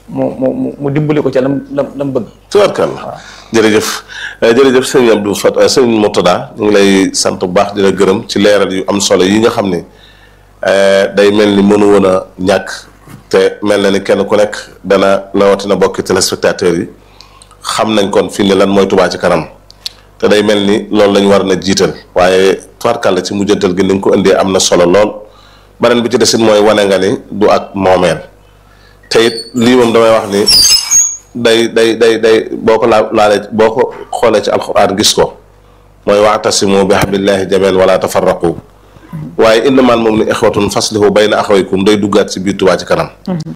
mu mu mu dimbali ko ca lam lam lam bëgg. tubaarkàlla jërëjëf jërëjëf sëñ Abdou Fat sëñ Murtada ñu ngi lay sant bu baax di la gërëm ci leeral yu am solo yi nga xam ni day mel ni mënu woon a ñàkk te mel na ni kenn ku nekk dana rawatina bokki téléspectateurs yi xam nañ kon fii ne lan mooy Touba ci kanam te day mel ni loolu lañ war na jiital waaye tubaarkàlla ci mujjantal gi ni nga ko indee am na solo lool beneen bi ci desit mooy wane nga ni du ak moomeel te it lii moom damay wax ni day day day day boo ko laa laalee boo ko xoolee ci alxuraan gis ko mooy waatasimu bi hablillahi jamii'an wala tafarraqu waaye innamal mu'minuuna ixwatun faslihu bayna axawaykum day duggaat ci biir Touba ci kanam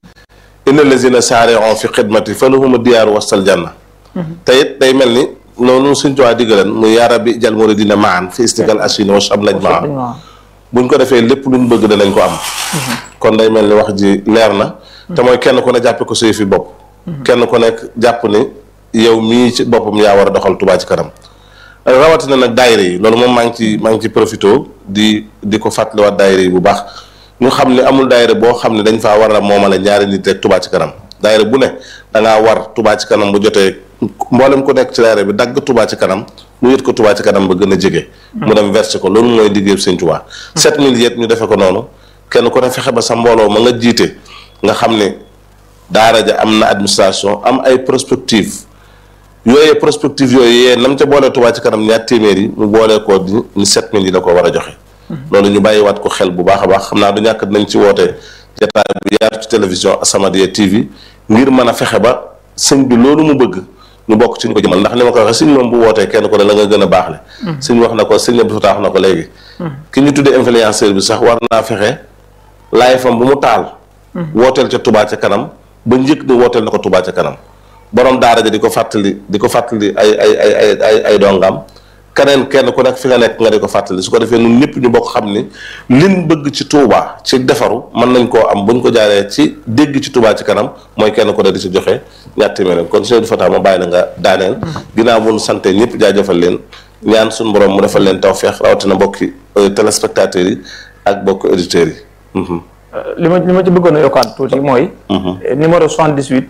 inna lazina saari'u fi xidmati falahum diyaaru wastal janna te it day mel ni loolu suñ Touba diggaleen muy yaa rabbi jal muridina maan fi istiqal asini wa shab laj maa buñ ko defee lépp luñ bëgg danañ ko am kon day mel ni wax ji leer na te mooy kenn ku ne jàppe ko suy fi bopp kenn ku nekk jàpp ni yow mii ci boppam yaa war a doxal Touba ci kanam rawatina nag daayira yi loolu moom maa ngi ci maa ngi ci profité di di ko fàttaliwaat daayira yi bu baax ñu xam ne amul daayira boo xam ne dañ faa war a moomale ñaari nit rek Touba ci kanam daayira bu ne da ngaa war Touba ci kanam bu jotee mboolem ku nekk ci daayira bi dagg Touba ci kanam mu yët ko Touba ci kanam ba gën a jege. mu dem versé ko loolu mooy liggéey Sëñ Touba. 7000 yet ñu defee ko noonu kenn ku ne fexe ba sa mbooloo ma nga jiite nga xam ne daara ja am na administration am ay prospective yooyee prospective yooyu yee nam ca boolee Touba ci kanam ñaar téeméer yi mu boolee ko di ni 7000 yi la ko war a joxe. loolu ñu bàyyiwaat ko xel bu baax a baax xam naa du ñàkk dinañ ci woote jotaay bu yaatu ci télévision As-Samadiyya TV ngir mën a fexe ba sëñ bi loolu mu bëgg ñu bokk ci ñu ko jëmal ndax ni ma ko waxee sëñ moom bu wootee kenn ko ne la nga gën a baax le sëñ wax na ko sëñ Abdou Fatah wax na ko léegi ki ñu tuddee influenceur bi sax war naa fexe laay fam bu mu taal wooteel ca Touba ca kanam ba njëkk ni wooteel na ko Touba ca kanam borom daara ja di ko fàttali di ko fàttali ay ay ay ay ay ay dongam keneen kenn ku nekk fi nga nekk nga di ko fàttali su ko defee ñun ñëpp ñu bokk xam ni liñ bëgg ci Touba ci defaru mën nañ koo am buñ ko jaaree ci dégg ci Touba ci kanam mooy kenn ku ne di ci joxe ñaar téeméer kon Seydou Fata ma bàyyi la nga daaneel. ginnaaw bu nu sante ñëpp jaajëfal leen ñaan suñu borom mu defal leen tawfeex rawatina bokki téléspectateurs yi ak bokki auditeurs yi. li ma li ma ci bëggoon a yokkaat tuuti mooy. numéro 78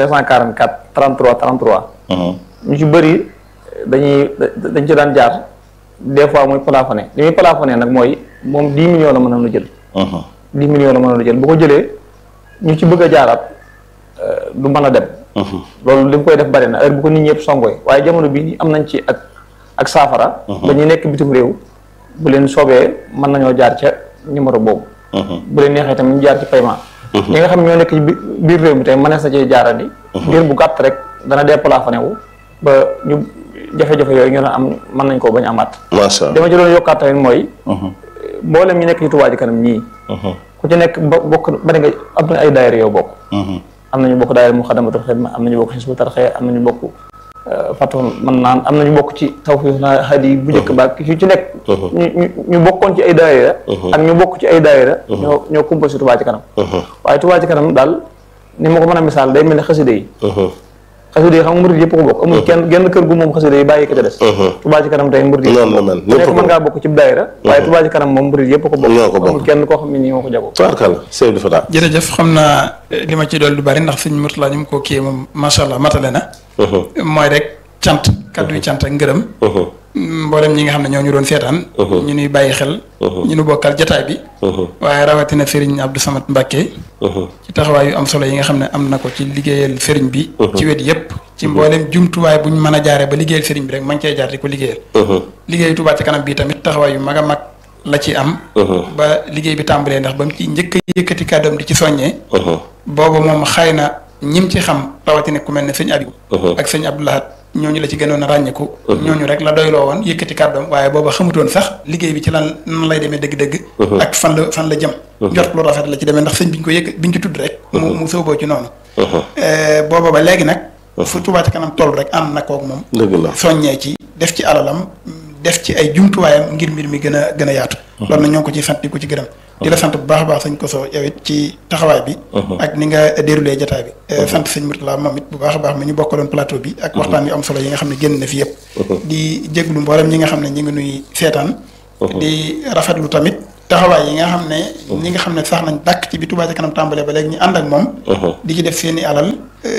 544 33 33. ñu ci bëri. dañuy dañ ci daan jaar des fois muy plafonné li muy plafonné nag mooy moom dix millions la mën a lu jël dix millions la mën a lu jël bu ko jëlee ñu ci bëgg a jaaraat du mën a dem loolu li mu koy def bari na heure bu ko nit ñëpp songoy waaye jamono bii ni am nañ ci ak ak saafara ba ñu nekk bitim réew bu leen soobee mën nañoo jaar ca numéro boobu bu leen neexee tamit ñu jaar ci paiement ñi nga xam ñoo nekk ci biir réew mi tey mënees na cee jaarandi ngir bu gàtt rek dana déplafonné wu ba ñu jafe-jafe yooyu ñu doon am mën nañ koo bañ amaat. macha allah dama ci doon yokkaat tamit mooy. mboolem ñu nekk ci Touba ci kanam ñii. ku ci nekk bo bokk bari nga am na ay daayira yow bokk. am nañu bokk daayira mu xadamatul xidma am nañu bokk Hizbut Tarqiyyah am nañu bokk Fathul Mannaan am nañu bokk ci Tawfihul Hadi bu njëkk ba ki ci nekk. ñu ñu ñu bokkoon ci ay daayira. ak ñu bokk ci ay daayira. ñoo ñoo composé Touba ci kanam. waaye Touba ci kanam daal ni ma ko mën a misaal day mel ne xaside yi. xasida yi xam nga murid yëpp ko bokk amul kenn genn kër gu moom xasida yi bàyyi ko ca des Touba ci kanam tey murid yi noonu la mel ku nekk mën ngaa bokk ci daayira waaye Touba ci kanam moom murid yëpp ko ñoo ko bokk bokk. amul kenn koo xam ne nii moo ko jagoo tubaarkàlla Seydou Fata. jërëjëf xam naa eh, li ma ci dool du bari ndax sëñ Mourtala ñu mu ko kii moom macha allah matale na. mooy rek cant kaddu yi cant ak ngërëm. mboolem ñi nga xam ne ñoo ñu doon seetaan. ñu nuy bàyyi xel. ñu nu bokkal jataay bi. waaye rawatina Serigne Abdou Samad Mbacke. ci taxawaay yu am solo yi nga xam ne am na ko ci liggéeyal Serigne bi. ci wet yépp ci mboolem jumtuwaay bu ñu mën a jaaree ba liggéeyal Serigne bi rek man cee jaar di ko liggéeyal. liggéeyu Touba ci kanam bii tamit taxawaay yu mag a mag la ci am. ba liggéey bi tàmbalee ndax ba mu ci njëkk a yëkkati kàddoom di ci soññee. booba moom xëy na ñim ci xam rawatina ku mel ne sëñ Abib. ak sëñ Abdoulahat ñooñu la ci gënoon a ràññeeku. ñooñu rek la doyloo woon yëkkati kàddoom waaye booba xamutoon sax liggéey bi ci lan nan lay demee dëgg-dëgg. ak fan la fan la jëm. njort lu rafet la ci demee ndax sëñ bi ñu ko yëkk bi ñu ci tudd rek. mu mu sóoboo ci noonu. booba ba léegi nag. fu Touba ci kanam toll rek ànd na koog moom. dëgg la soññee ci def ci alalam def ci ay jumtuwaayam ngir mbir mi gën a gën a yaatu. loolu nag ñoo ngi ko ci sant di ko ci gërëm. di la sant bu baax a baax sëñ Koso yow it ci taxawaay bi. ak ni nga déroulé jotaay bi. sant sëñ Mourtala moom it bu baax a baax mi ñu bokkaloon plateau bi. ak waxtaan yu am solo yi nga xam ne génn na fi yëpp. di jéglu mboolem ñi nga xam ne ñi ngi nuy seetaan. di rafetlu tamit taxawaay yi nga xam ne ñi nga xam ne sax nañ dàkk ci bi Touba ca kanam tàmbalee ba léegi ñu ànd ak moom di ci def seen i alal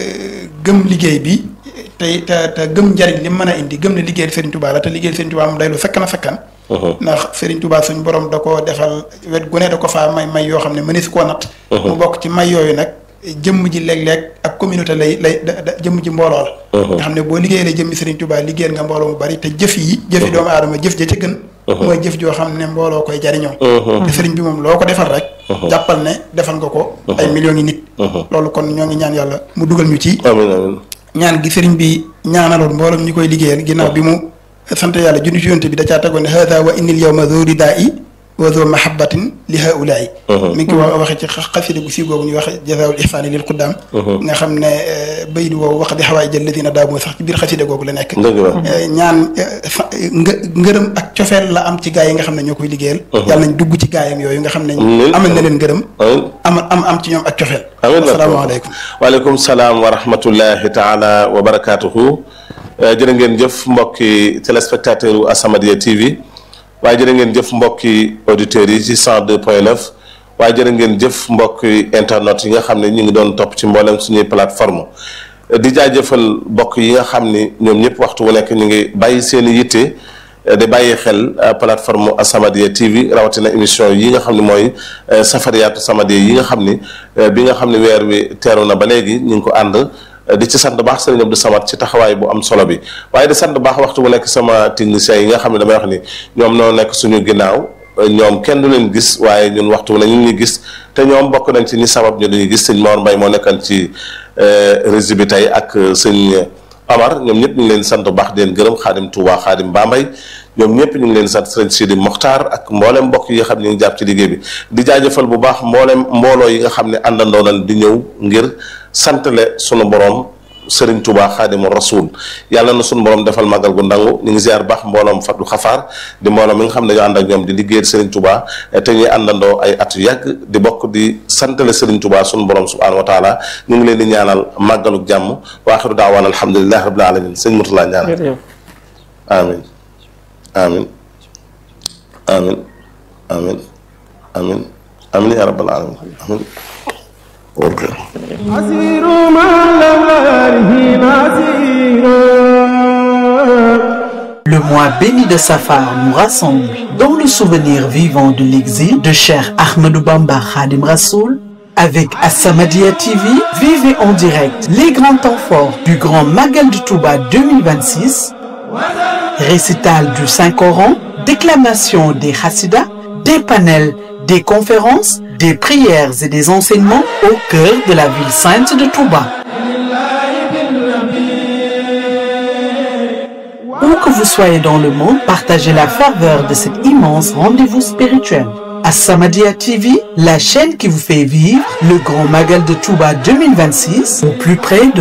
gëm liggéey bi te te te gëm njariñ li mën a indi gëm ne liggéeyal Serigne Touba la te liggéeyal Serigne Touba moom day lu sakkan a sakkan ndax Serigne Touba suñ borom da ko defal wet gu ne da ko faa may may yoo xam ne mënees koo natt mu bokk ci may yooyu nag jëmm ji léeg-léeg ak communauté lay lay da jëmm ji mbooloo la nga xam ne boo liggéeyee la jëmmi Serigne Touba liggéeyal nga mbooloo mu bari te jëf yi jëfi doomu aadama jëf ja ca gën mooy jëf joo xam ne mbooloo koy jariñoo te Serigne bi moom loo ko defal rek jàppal ne defal nga ko ay millions yi nit loolu kon ñoo ngi ñaan yàlla mu dugal ñu ci amiin amiin ñaan gi Serigne bi ñaanaloon mbooloo ñu koy liggéeyal ginnaaw bi mu sant yàlla junni ci yonte bi da caa tegoon ne hada wa innil yawma zo ridaa i wa zo mahabbatin li haulaay mi ngi ko wax waxe ci xasida gu sii googu ñuy wax jazaawul ihsaani lil quddaam nga xam ne baydu woowu wax di xawaay jël ladina daamoo sax ci biir xasida googu la nekk ñaan nga ngërëm ak cofeel la am ci gaa yi nga xam ne ñoo koy liggéeyal yàlla nañ dugg ci gaayam yooyu nga xam ne amal na leen ngërëm am am am ci ñoom ak cofeel asalaamaaleykum waaleykum salaam wa rahmatullahi taala wa barakaatuhu jërë ngeen jëf mbokki téléspectateur u As-Samadiyya TV waaye jërë ngeen jëf mbokki auditeurs yi ci 102 point 9 waaye jërë ngeen jëf mbokki internet yi nga xam ne ñu ngi doon topp ci mboolem suñuy plateforme di jaajëfal mbokk yi nga xam ni ñoom ñëpp waxtu wu nekk ñu ngi bàyyi seen i yitte di bàyyi xel plateforme As-Samadiyya TV rawatina émission yi nga xam ne mooy safariyaatu Samadiyya yi nga xam ni bi nga xam ne weer wi teeru na ba léegi ñu ngi ko ànd di ci sant baax sëriñ Abdou Samad ci taxawaay bu am solo bi waaye di sant baax waxtu bu nekk sama techniciens yi nga xam ne damay wax ni ñoom noo nekk suñu ginnaaw ñoom kenn du leen gis waaye ñun waxtu bu ne ñu ngi gis te ñoom bokk nañ ci ñi sabab ñu dañuy gis sëñ Mor Mbaye moo nekkan ci régie bi tey ak sëñ Amar ñoom ñëpp ñu ngi leen sant bu baax di leen gërëm xaadim Touba xaadim Bambay ñoom ñëpp ñu ngi leen sant sëriñ Sidi Mokhtar ak mboolem mbokk yi nga xam ne ñu ngi jàpp ci liggéey bi di jaajëfal bu baax mboolem mbooloo yi nga xam ne àndandoo nañ di ñëw ngir santale sunu borom Sëriñ Tuubaa Xaadimu Rasuul yàlla na sunu borom defal màggal gu ndangu ñu ngi ziar baax mbooloom Fatu Xafaar di mbooloom mi nga xam ne dañoo ànd ak ñoom di liggéeyal Sëriñ Tuubaa te ñuy àndandoo ay at yu yàgg di bokk di santale Sëriñ Tuubaa sunu borom subhaanahu wa taala ñu ngi leen di ñaanal màggalu jàmm wa axiru daawaan alhamdulilahi rabbil alamin sëñ Murtala ñaanal amin amin amin amin amin amin ya rabbal alamin amin ok أسير مع الأوارث أسيرا Le mois béni de Safar nous rassemble dans le souvenir vivant de l'exil de Cheikh Ahmadou Bamba Khadim Rassoul. Avec As-Samadiyya TV, vivez en direct les grands temps forts du Grand Magal de Touba 2026, récital du Saint-Coran, déclamation des Hassidas, des panels, des conférences, des prières et des enseignements au cœur de la ville sainte de Touba. Où que vous soyez dans le monde, partagez la ferveur de cet immense rendez-vous spirituel. As-Samadiyya TV, la chaîne qui vous fait vivre le grand Magal de Touba 2026 au plus près de